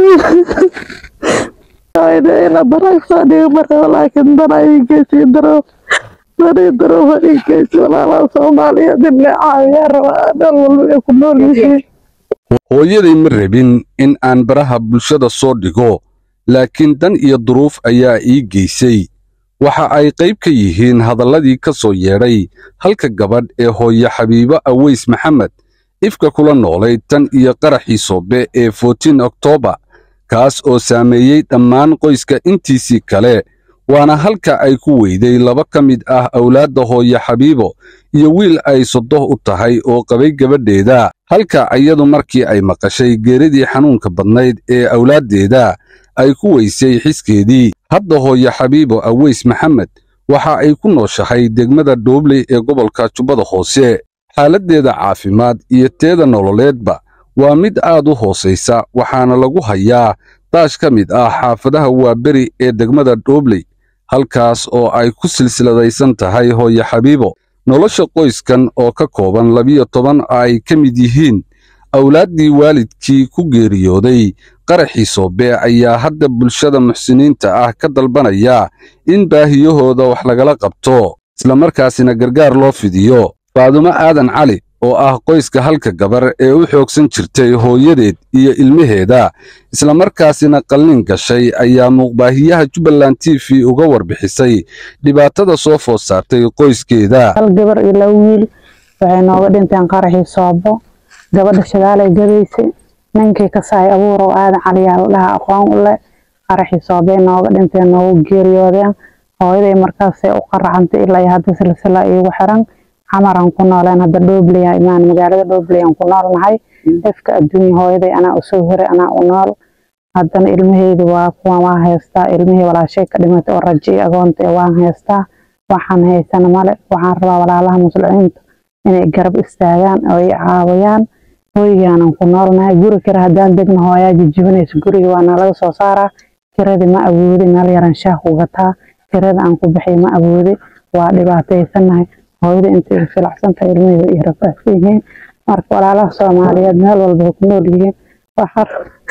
ina baragsaa dhiga marka laakiin dana igeysi daro dani daro igeysi walaalaha soomaaliyeed in la caawiyaa rabaa meel walba ay ku nool yihiin hooyaday ma rabin in aan baraha bulshada soo dhigo laakiin dan iyo duruuf ayaa ii geysay waxa ay qayb ka yihiin hadalladii ka soo yeedhay halka gabadh ee hooye xabiibo aweys maxamed ifka kula noolayd tan iyo qaraxii soobe ee fotiin oktoobar kaas oo saameeyey dhammaan qoyska intiisii kale waana halka ay ku weyday laba ka mid ah awlaadda hooye xabiibo iyo wiil ay sodoh u tahay oo qabay gabadheeda halka iyadu markii ay maqashay geeridii xanuunka badnayd ee awlaaddeeda ay ku weysay xiskeedii hadda hooye xabiibo aweys maxamed waxa ay ku nooshahay degmada dhoobley ee gobolka jubbada hoose xaaladdeeda caafimaad iyo teeda nololeedba waa mid aad u hoosaysa waxaana lagu hayaa daash ka mid ah xaafadaha waaberi ee degmada dhoobley halkaas oo ay ku silsiladaysan tahay hooye xabiibo nolosha qoyskan oo ka kooban labiyo toban ay ka mid yihiin awlaaddii waalidkii ku geeriyooday qaraxii soobe ayaa hadda bulshada muxsiniinta ah ka dalbanaya in baahiyahooda wax lagala qabto islamarkaasina gargaar loo fidiyo faadumo aadan cali oo ah qoyska halka gabar ee u xoogsan jirtay hooyadeed iyo ilmaheeda islamarkaasina qalliin gashay ayaa muuqbaahiyaha jubbaland t v uga warbixisay dhibaatada soo food saartay qoyskeeda hal gabar iyo laba wiil waxay nooga dhinteen qaraxii soobo gabadha shagaalay gadaysay ninkii ka saay abuur oo aadan caliyaa la dhaha aqoon u leh qaraxii soobay nooga dhinteen noogu geeriyoodeen hooyaday markaasay u qaracantay ilaa iyo hadda silsila iigu xiran xamaran ku nooleen hadda dhoobliya imaan magaalada dhoobliyan ku noolnahay ifka adduunya hooyaday anaa usoo hiray anaa u nool haddana ilmaheydi waa kuwan waan haystaa ilmihii walaashay ka dhimatay oo rajo iyo agoonta ee waan haystaa waxaan haysana male waxaan rabaa walaalaha muslimiinta inay garab istaagaan oo ay caawiyaan hoygaanan ku noolnahay guri kale haddaan degna hooyaa jijibinaysa guriga waana laga soo saaraa kiradii ma awoodi meel yaran shaah ku gataa kirada aan ku bixiy ma awoodi waa dhibaataysanahay hooyada intay filacsantahay ilmihii way rafaadsan yihiin marka walaalaha soomaaliyeed meel walba way ku nool yihiin waxaa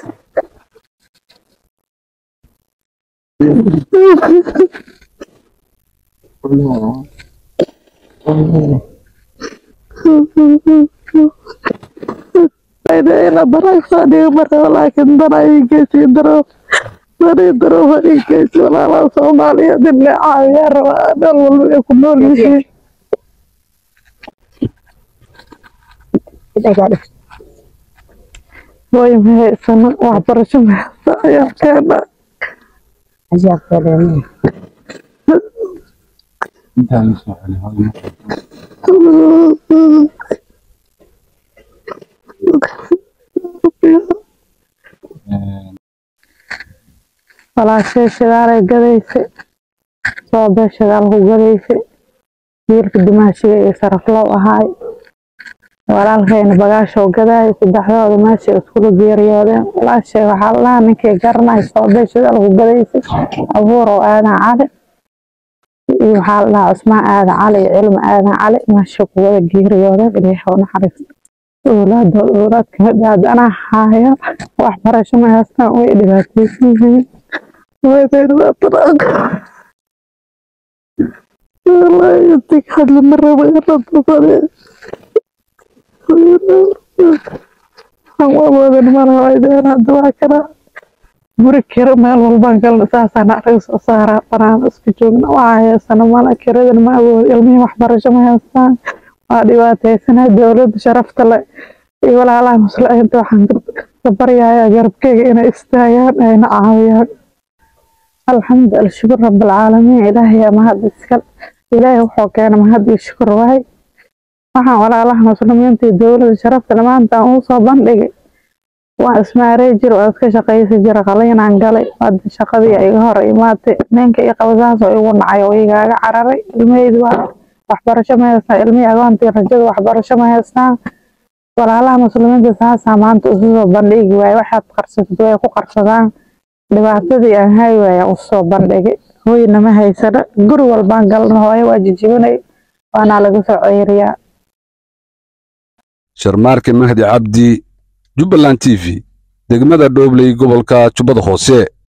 ina baragsaa dhiga marka laakiin dana igeysi daro dani daro igeysi walaalaha soomaaliyeed in la caawiyaa rabaa meel walba ay ku nool yihiin way mahaysana waxbarasho mahaysa ayaa keena walaashay shagaalay gadaysay soobee shagaal ku gadaysay wiilka dimaashiga iyo saraflow ahaay walaalkayna bagaashoo gadaay saddexdooda meeshay iskula geeriyoodeen walaashay waxaa la dhahaa ninkay garanay soobee shagaal ku gadaysay abuurow aadan cali iyo waxaa la dhahaa cusmaan aadan cali iyo cilmi aadan cali meeshay ku wada geeriyoodeen ilaahay u naxariista owlaadooda owlaad kamid ah haddana haaya waxbarasho ma haystaan way dhibaataysan yihiin hadli ma rabo inadasade waxaan u awoodan malahaydeen hadda waa kana guri kiro meel walbaan galna saasaan arag soo saaraa banaan isku joogna waxaa heysana mala kiradan ma awoodo ilmihii waxbarasho ma haystaan waa dhibaataysana dowladda sharafta le iyo walaalaha muslimiinta waxaan ka baryayaa garabkeyga inay istaagaan ayna caawiyaan alxamdu alshukur rabalcaalamiin ilaahay mahad iskal ilaahay wuxuu keena mahad iyo shukur waay waxaan walaalaha muslimiinta iyo dowladda sharafta maanta aan uu soo bandhigay waan ismaarey jir waan iska shaqaysan jira qaliinaan galay hadda shaqadii iga hor imaatay ninka i qabasaasoo igu nacay oo igaaga cararay ilmaheydi waa waxbarasho ma haystaan ilmihii agoontii rajada waxbarasho ma haystaan walaalaha muslimiinta saasaa maanta isu soo bandhigi waaye waxaad qarsatid way ku qarsadaan dhibaatadii aan hay waaya usoo bandhigay hoyna ma haysano guri walbaan galna hooyo waa jijibinay waana laga soo ceeriyaa sharmaarke mahdi cabdi jubbaland t v degmada dhoobley gobolka jubbada hoose